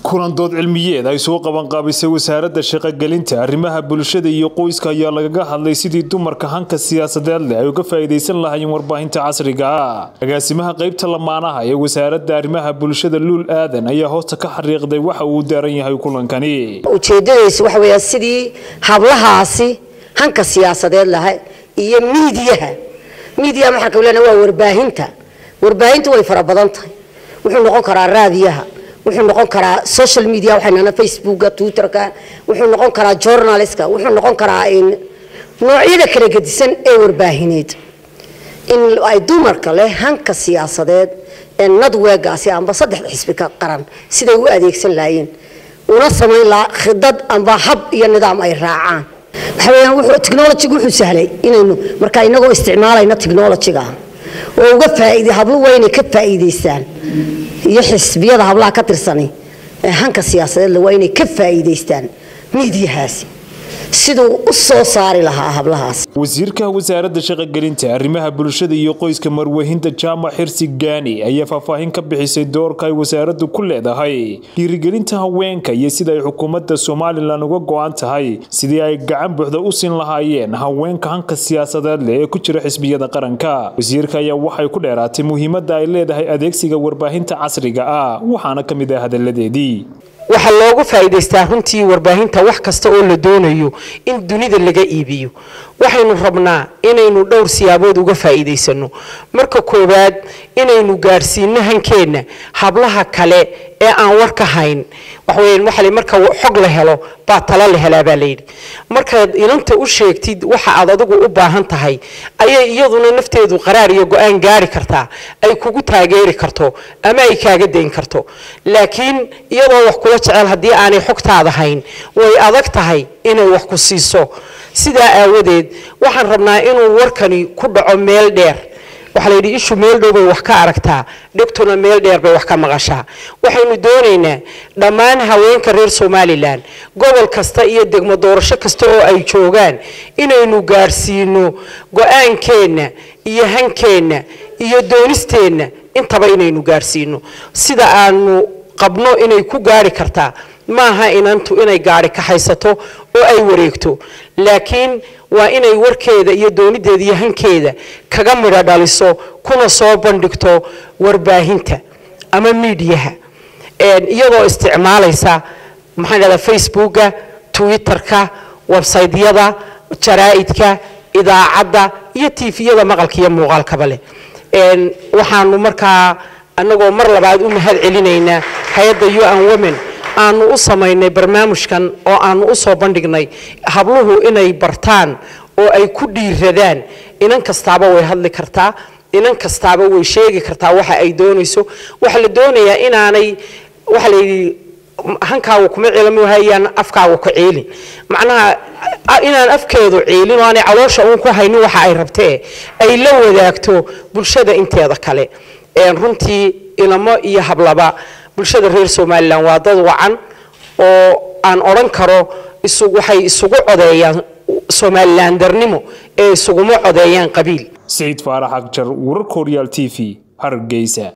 kulan dood cilmiyeed ay soo qabanqaabisay wasaaradda shaqogelinta arrimaha bulshada iyo qoyska ayaa lagaga hadlay sidii dumarka hanka siyaasadeed leh ay uga faa'iidaysan lahaayeen warbaahinta casriga ah agaasimaha qaybta lamaanaha ee wasaaradda arrimaha bulshada luul aadan ayaa hoosta ka xariiqday waxa uu daaran yahay kulankani ujeedadaysu waxa weeyaa sidii hablahaasi hanka siyaasadeed laha iyo miidiyaha miidiyaha maxaa ka leena waa warbaahinta warbaahintu way fara badan tahay wuxuu noqon karaa raadiyaha wuxuu noqon karaa social media waxaynana facebooka twitterka wuxuu noqon karaa journalistka wuxuu noqon karaa noocyada kala gedisan ee warbaahineed in ay dumarka leh hanka siyaasadeed ee nadweegaasi amba saddexda xisbi ka qaran siday u adeegsan lahaayeen una samayn lahaa khidad amba hab iyo nidaam ay raacaan waxa weeyaan wuxuu technology wuxuu sahlay inaynu marka inagoo isticmaalayna technology-ga oo uga faa'iiday habluhu waa inay ka faa'iidaystaan iyo xisbiyada hablaha ka tirsanay ee hanka siyaasadeedle waa inay ka faa'iidaystaan miidiyahaasi siduu u soo saari lahaa hablahaas wasiirka wasaaradda shaqogelinta arrimaha bulshada iyo qoyska marwahinta jaamac xirsi gaani ayaa faahfaahin ka bixisay doorka ay wasaaraddu ku leedahay dhiirigelinta haweenka iyo sida ay xukuumadda somalilan uga go-an tahay sidii ay gacan buuxda u siin lahaayeen haweenka hanka siyaasadeed leh ee ku jira xisbiyada qaranka wasiirka ayaa waxay ku dheeraatay muhiimadda ay leedahay adeegsiga warbaahinta casriga ah waxaana ka mid ah hadalladeedii waxaa loogu faa'iidaystaa runtii warbaahinta wax kasta oo la doonayo in dunida laga iibiyo waxaynu rabnaa inaynu dhowr siyaabood uga faa'iidaysano marka koowaad inaynu gaadhsiino hankeenna hablaha kale ee aan war ka hayn waxaweyaan waxale marka xog la helo baa tala la helaa baa layidhi markaad inanta u sheegtid waxa aad adigu u baahan tahay ayay iyaduna nafteedu qaraar iyo go-aan gaari kartaa ay kugu taageeri karto ama ay kaaga dayn karto laakiin iyadoo wax kula jecel haddii aanay xogtaada hayn way adag tahay inay wax ku siiso sidaa aawadeed waxaan rabnaa inuu warkani ku dhaco meel dheer waxaa layidhi ishu meel dhow bay wax ka aragtaa dhegtuna meel dheer bay wax ka maqashaa waxaynu doonaynaa dhammaan haweenka reer somalilan gobol kasta iyo degmo doorasho kasta oo ay joogaan inaynu gaadhsiino go-aankeenna iyo hankeenna iyo doonisteenna intaba inaynu gaadhsiino sida aanu qabno inay ku gaari kartaa maaha inantu inay gaari kaxaysato oo ay wareegto laakiin waa inay warkeeda iyo doonideeda iyo hankeeda kaga midho dhaliso kuna soo bandhigto warbaahinta ama miidiyaha iyadoo isticmaalaysa maxaan dhahdaa facebooka twitterka websaydyada jaraa'idka idaacadda iyo tiifiyada maqalka iyo muuqaalkaba leh waxaanu markaa annagoo mar labaad u mahad celinaynaa hay-adda un women aanu u samaynay barnaamijkan oo aanu u soo bandhignay habluhu inay bartaan oo ay ku dhiiradaan inan kastaaba way hadli kartaa inan kastaaba way sheegi kartaa waxa ay doonayso waxaa la doonayaa inaanay waxaa layidhi hankaagu kuma ceelmhayaan afkaagu ka ceelin macnaha inaan afkeedu ceelin oo aanay caloosha uun ku haynin waxa ay rabtee ay la wadaagto bulshada inteeda kale runtii inamo iyo hablaba bulshada reer somalilan waa dad wacan oo aan odhan karo waxay isugu codeeyaan somalilan darnimo ee isuguma codeeyaan qabiil saciid faarax agjar wararka horyaal t v hargeysa